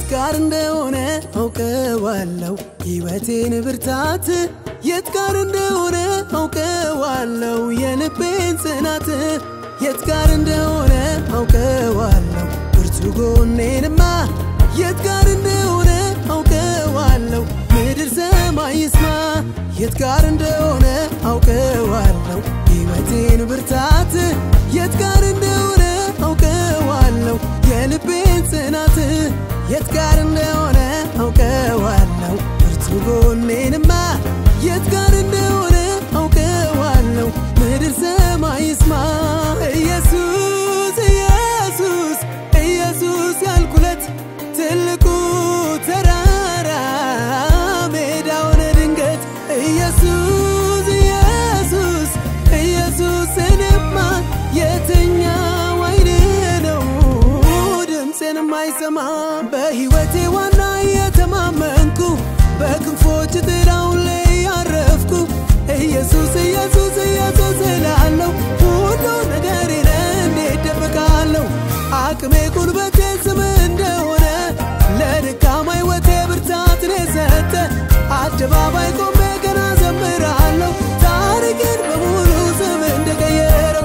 ጋር እንደሆነ አውቀዋለው ሕይወቴን ብርታት የት ጋር እንደሆነ አውቀዋለው የልቤን ጽናት የት ጋር እንደሆነ አውቀዋለው ብርቱ ጎኔንማ የት ጋር እንደሆነ አውቀዋለው ምድር ሰማይ ይስማ የት ጋር እንደሆነ አውቀዋለው ሕይወቴን ብርታት የት ጋር እንደሆነ አውቀዋለው የልቤን ጽናት የት ጋር እንደሆነ አውቀዋለው ብርቱ ጎኔንማ የት ጋር እንደሆነ አውቀዋለው ምድር ሰማይ ይስማ ኢየሱስ ኢየሱስ ኢየሱስ ያልኩለት ትልቁ ተራራ ሜዳ ሆነ ድንገት ኢየሱስ ኢየሱስ ኢየሱስ እኔማ የትኛው አይን ነው ድምፄን የማይሰማ በሕይወቴ ዋና የተማመንኩ በክንፎች ጥላው ላይ ያረፍኩ ኢየሱስ ኢየሱስ ኢየሱስ እላለሁ ሁሉ ነገሬን እንዴት ደብቃለሁ አቅሜ ጉልበቴ ስም እንደሆነ ለድካማ ሕይወቴ ብርታትን የሰጠ አደባባይ ቆሜ ገና ዘምራለሁ ታሪክን በሙሉ ስም እንደቀየረው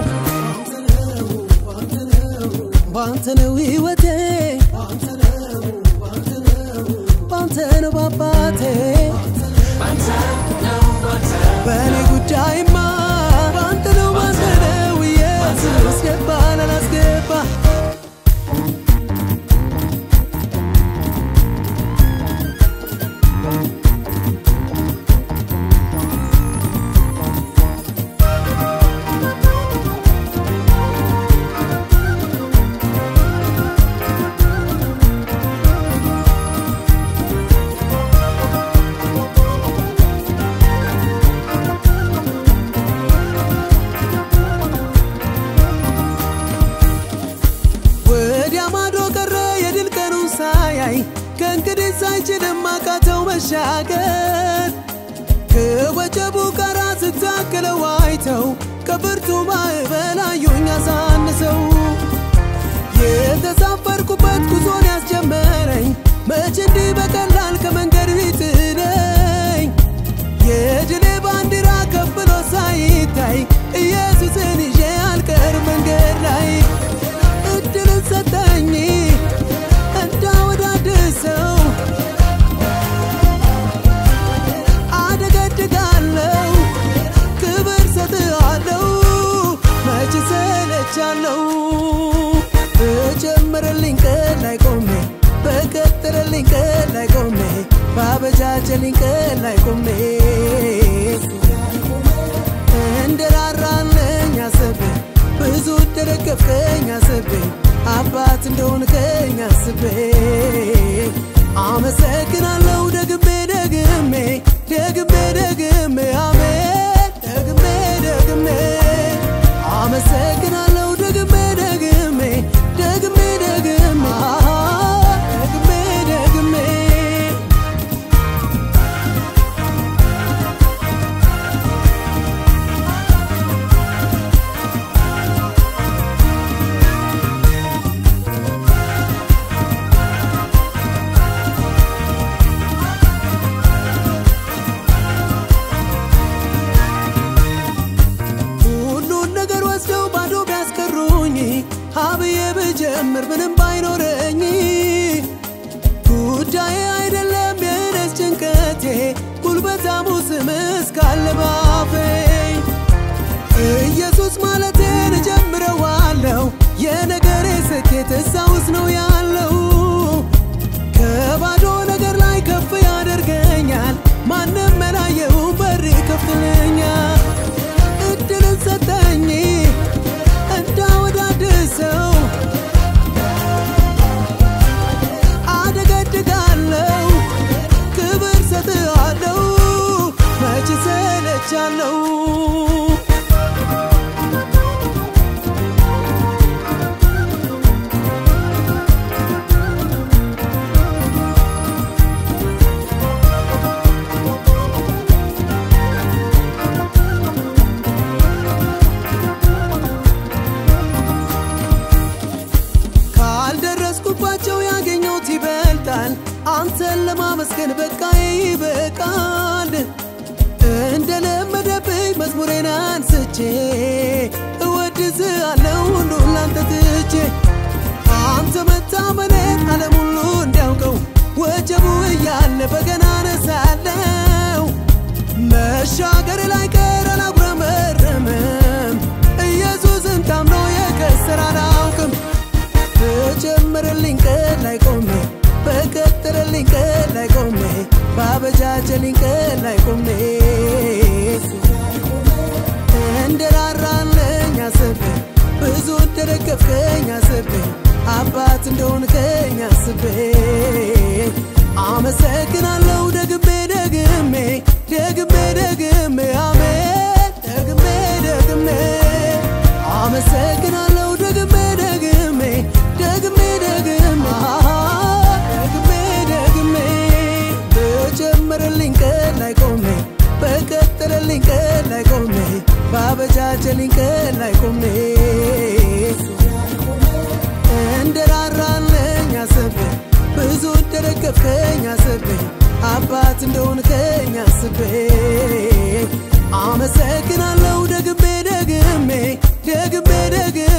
ባንተ ነው ሕይወቴ ባንተ ነው ባባቴ በእኔ ጉዳይማ ባንተ ነው ባንተ ነው ኢየሱስ ገባን አላስገባ ወዲያ ማዶ ቀረ የድል ቀኑን ሳያይ ከእንግዲህ ሳይችልም አቃተው መሻገር ከወጀቡ ጋር ስታክለው አይተው ከብርቱ ማዕበል አዩኝ አሳንሰው የተሳፈርኩበት ጉዞን ያስጀመረኝ መች እንዲህ በቀላል ከመንገድ ቢጥለኝ የድሌ ባንዲራ ከፍ ብሎ ሳይታይ ኢየሱስን ይዤ አልቀር መንገድ ላይ እድልን ሰጠኝ እንዳወዳድሰው አደገድጋለው ክብር ሰጥሃለው መች ሰለቻለው በጀመረልኝ ቀን ላይ ቆሜ በቀጠረልኝ ቀን ላይ ቆሜ ባበጃጀልኝ ቀን ላይ ቆሜ እንደራራለኝ አስቤ ብዙ እንደደገፍከኝ አስቤ አባት እንደሆንከኝ አስቤ አመሰግናለሁ ደግሜ ደግሜ ደግሜ ደግሜ አሜን ደግሜ ደግሜ አመሰግናለሁ ደግሜ ደግሜ ደግሜ ደግሜ ደግሜ ደግሜ ሁሉን ነገር ወስደው ባዶ ቢያስቀሩኝ ሀብዬ ብጀምር ምንም ባይኖረኝ ጉዳዬ አይደለም የእኔስ ጭንቀቴ ጉልበታሙ ስም እስካለ ባፌ ኢየሱስ ማለቴን እጀምረዋለሁ የነገሬ ስኬት እዛ ውስጥ ነው ያለው ከባዶ ነገር ላይ ከፍ ያደርገኛል ማንም መላየው በር ይከፍትልኛል እድልን ሰጠኝ እንዳወዳድሰው አደገድጋለው ክብር ሰጥሃለው መች ሰለቻለው አንስቼ እወድስሃለሁ ሁሉን ላንተ ትቼ አንተ መታመኔን ዓለም ሁሉ እንዲያውቀው ወጀቡ እያለ በገና ነሳለው መሻገር ላይ ቀር አላጉረመርምም ኢየሱስን ታምኖ የከሰረ አላውቅም በጀመረልኝ ቀን ላይ ቆሜ በቀጠረልኝ ቀን ላይ ቆሜ ባበጃጀልኝ ቀን ላይ ቆሜ እንደራራለኝ አስቤ ብዙ እንደደገፍከኝ አስቤ አባት እንደሆንከኝ አስቤ አመሰግናለሁ ደግሜ ደግሜ ደግሜ ደግሜ አሜን ደግሜ ደግሜ አመሰግናለሁ ደግሜ ደግሜ ደግሜ ደግሜ ደግሜ ደግሜ በጀመረልኝ ቀን ላይ ቆሜ በቀጠለልኝ ቀን ላይ ቆሜ ባበጃጀልኝ ቀን ላይ ቆሜ እንደራራለኝ አስቤ ብዙ እንደደገፍከኝ አስቤ አባት እንደሆንከኝ አስቤ አመሰግናለሁ ደግሜ ደግሜ ደግሜ ደግሜ